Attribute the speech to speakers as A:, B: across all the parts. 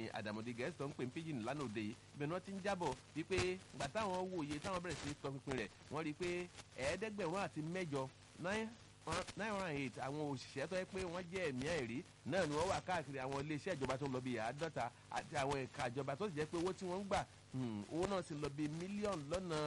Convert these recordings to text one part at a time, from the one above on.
A: àdàmọ̀dé gẹ̀ẹ́sì tó ń pè ní pidgin lánàá òde yìí ibẹ̀ ni wọ́n ti ń jábọ̀ wípé ìgbà táwọn wòye táwọn bẹ̀rẹ̀ sí tọpinpin rẹ̀ wọ́n rí i pé ẹ̀ẹ́dẹ́gbẹ̀rún àti mẹ́jọ nine nine hundred and eight àwọn òṣìṣẹ́ tó yẹ pé wọ́n jẹ́ ẹ̀mí ẹ̀rí náà ni wọ́n wà káàkiri àwọn iléeṣẹ́ ìjọba tó ń lọ bí àádọ́ta àti àwọn ẹ̀ka ìjọba tó sì jẹ́ pé owó tí wọ́n ń gbà owó náà sì lọ bí mílíọ̀nù lọ́nà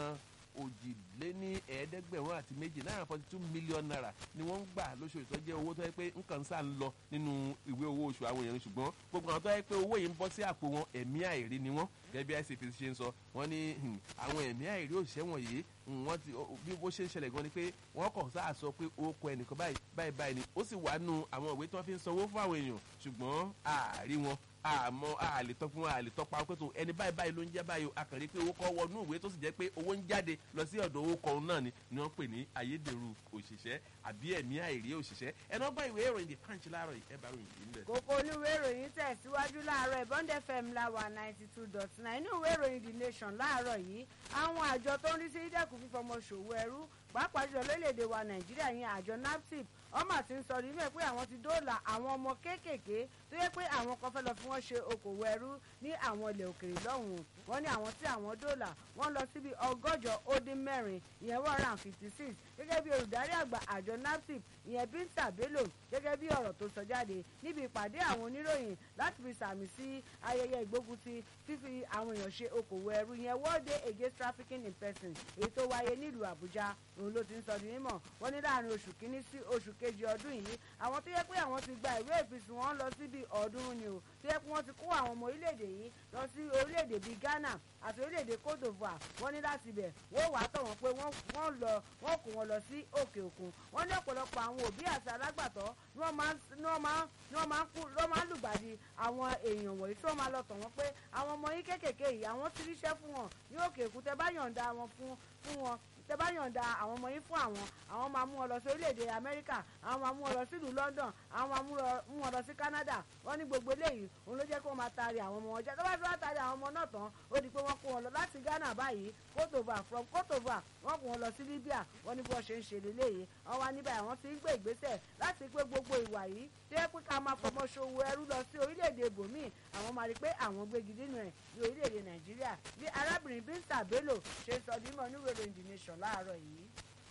A: òjìléní ẹ̀ẹ́dẹ́gbẹ̀rún àti méjì náírà forty two million naira ni wọ́n ń gbà lóṣooṣù tó jẹ́ owó tó yẹ pé nǹkan sáà ń lọ nínú ìwé owó oṣù àwọn èèyàn ṣùgbọ́n gbogbo àwọn tó yẹ pé owó yìí ń bọ́ sí àpò wọn ẹ̀mí àìrí ni wọ́n gẹ́gẹ́ bí icp ṣe ń sọ wọ́n ní àwọn ẹ̀mí àìrí òṣìṣẹ́ wọ̀nyí wọ́n ti bí bó ṣe ń ṣẹlẹ̀ gan ni pé wọ́n kàn sáà sọ pé ó kọ ẹnìkan báyìí báyìí báyìí ni ó sì wà nù àwọn ìwé tí wọ́n fi ń sanwó fún àwọn èèyàn ṣùgbọ́n àárí wọn àmọ́ àlè tọ́ fún àlè tọ́ pa pé tó ẹni báyìí báyìí ló ń jẹ́ báyìí àkànrí pé owó kọ́ wọnú ìwé tó sì jẹ́ pé owó ń jáde lọ sí ọ̀dọ̀ owó kan náà ni ni wọ́n pè ní ayédèrú òṣìṣẹ́ àbí ẹ̀mí àìrí òṣìṣẹ́ ẹni wọ́n bá ìwé ìròyìn the punch láàárọ̀ yìí ẹ bá ròyìn yìí níbẹ̀.
B: kókó oníwèé ìròyìn tẹ̀síwájú láàárọ̀ ìbọ́ndẹ fm láwà ninety two dot nine inú ìwé ìròyìn the nation láàárọ̀ yìí àwọn àjọ tó ń rí sí dẹ́kun fífọmọ ṣòwò ẹrú pàápàá jùlọ lórílẹ̀‐èdè wa nàìjíríà yẹn àjọ naptip ọmọ àti ń sọ níbẹ̀ pé àwọn ti dóòlà àwọn ọmọ kéékèèké tó yẹ pé àwọn kan fẹ́ lọ fi wọ́n ṣe okòwò ẹrú ní àwọn ilẹ̀ òkèèrè lọ́hùn-ún wọ́n ní àwọn tí àwọn dóòlà wọ́n lọ síbi ọgọ́jọ ó dín mẹ́rin ìyẹn one hundred and fifty six gẹ́gẹ́ bí olùdarí àgbà àjọ naptip ìyẹn bínta bello gẹ́gẹ́ bí ọ̀rọ̀ tó sọ jáde níbi ìpàdé àwọn oníròyìn láti fi sàmì sí ayẹyẹ ìgbógunti fífi àwọn èèyàn ṣe okòwò ẹrú ìyẹn world day against trafficking in persons èyí tó wáyé nílùú àbújá òun ló ti ń sọ di mímọ̀ wọ́n ní láàrin oṣù kínní sí oṣù kejì ọdún yìí àwọn tó yẹ pé àwọn ti gba ìwé ìfisùn wọn lọ síbi ọ̀ọ́dúnrún ni o tó yẹ pé wọ́n ti kó àwọn ọmọ orílẹ̀-èdè yìí lọ sí orílẹ̀-èdè bíi ghana àti orílẹ̀-èdè cote divoire wọ́n ní láti bẹ̀ wọ́n wàá tọ̀ wọ́n pé wọ́n lọ wọ́n kó wọn lọ sí òkè òkun wọ́n ní ọ̀pọ̀lọpọ̀ àwọn òbí àti alágbàtọ́ ni wọ́n máa ń lùgbàdì àwọn èèyàn wọ̀nyí tí wọ́n máa lọ tọ̀ wọ́n pé àwọn ọmọ yín kéékèèké yìí àwọn ti ríṣẹ́ fún wọn ní òkè òkun tẹ bá yọ̀ǹda wọn fún wọn tẹ bá yọ̀ǹda àwọn ọmọ yín fún àwọn àwọn máa mú wọn lọ sí orílẹ̀-èdè amẹ́ríkà àwọn máa mú wọn lọ sílùú london àwọn máa mú wọn lọ sí canada wọ́n ní gbogbo eléyìí òun ló jẹ́ kó máa taari àwọn ọmọ wọn jẹ́ tó bá fi wá taari àwọn ọmọ náà tán ó di pé wọ́n kó wọn lọ láti ghana báyìí cote divoire from cote divoire wọ́n kó wọn lọ sí libya wọ́n ní bí wọ́n ṣe ń ṣe lélẹ́yìí wọ́n wá níbẹ̀ àwọn ti ń gbé ìgbésẹ̀ láti pé gbogbo ìwà yìí tó yẹ pé ká máa fọmọ ṣòwò ẹrú lọ sí orílẹ̀-èdè ibòmíì àwọn máa rí pé àwọn gbégi nínú ẹ̀ ní orílẹ̀-èdè nàìjíríà bí arábìnrin bínta bello ṣe sọ dímọ̀ níwèrè the nation láàárọ̀ yìí.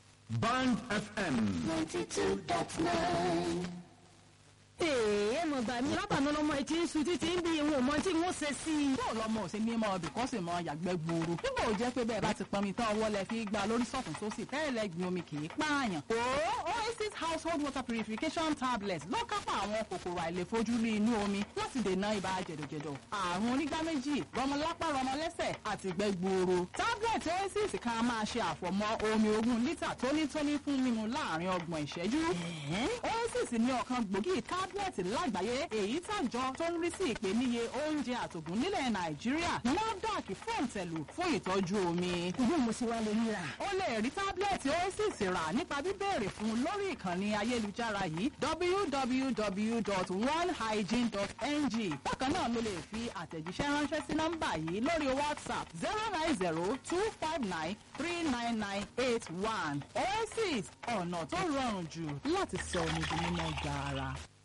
C: Band FM.
D: ninety two dot nine.
E: èè mo gbà mí lábàánú lọmọ etí ń sun títí ń bí ìwọ̀n mọ tí wọ́n ṣe sí i.
F: bó lọmọ ò ṣe ní mọ ọbì kọ́ sì mọ yàgbẹ́ gbòòrò nígbà ò jẹ́ pé bẹ́ẹ̀ bá ti pọnmi tán ọwọ́ lẹ fi gba lórí sọ̀tún sósì tẹ́lẹ̀ gbin omi kì í pààyàn. o oasis household water purification tablet ló kápá àwọn kòkòrò àìlèfojúrí inú omi láti dènà ibà jẹ̀dọ̀jẹ̀dọ̀ àrùn onígbá méjì rọmọlápá rọmọlẹ́sẹ̀ àti gbẹ́ gbòòrò. tablet oasis kan máa ṣe àfọ̀mọ́ omi ogún lítà tónítóní fún mímu láàrin ọgbọ̀n ìṣẹ́jú. oasis ní ọ̀kan gbòógì tablet lágbàáyé èyí tàjọ tó ń rí sí ìpèníye oúnjẹ àtògùn nílẹ̀ nàìjíríà NAFDAC fòǹtẹ̀lù fún ìtọ́jú omi.
E: ìlú mo sì wá lè ríra.
F: o lè rí tábìlẹ̀tì oasis rà nípa bíbéèrè fún lórí ìkànnì ayélujára yìí www.onehygiene.ng bákan náà ló lè fi àtẹ̀jíṣẹ́ ránṣẹ́ sí nọ́mbà yìí lórí whatsapp zero nine zero two five nine three nine nine eight one oasis ọ̀nà tó rọrùn jù láti sọ omi di mímọ́ gaara.